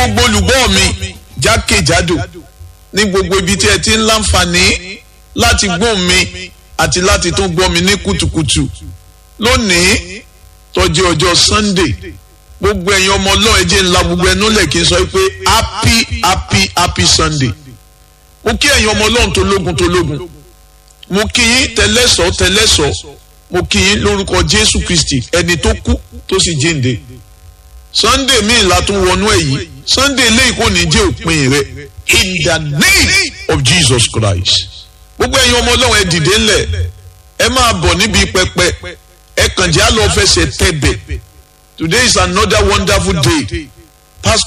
gbogbo olùgbọ́ mi jákèjádò ní gbogbo ibi tí ẹ ti ń láǹfààní láti gbóhùn mi àti láti tún gbọ́ mi ní kùtùkùtù lónìí tó jẹ́ ọjọ́ Sunday gbogbo ẹ̀yin ọmọ ọlọ́run ẹ jẹ́ ńlá gbogbo ẹnu lẹ̀ kí n sọ pé happy happy happy Sunday mo kí ẹ̀yin ọmọ ọlọ́run tó lógun tó lógun mo kí yín tẹlẹ́sọ̀ tẹlẹ́sọ̀ mo kí yín lórúkọ Jésù Kristi ẹni tó kú tó sì jíǹde Sunday míì la tún wọnú ẹ̀ yìí Sunday eléyìí kò ní jẹ́ òpin rẹ̀ in the name of Jesus Christ gbogbo ẹ̀yin ọmọ ọlọ́run ẹ dìde ńlẹ̀ ẹ máa bọ̀ níbi pẹpẹ ẹ kàn jẹ́ àlọ́ fẹsẹ̀ tẹ̀bẹ̀ today is another wonderful day pastor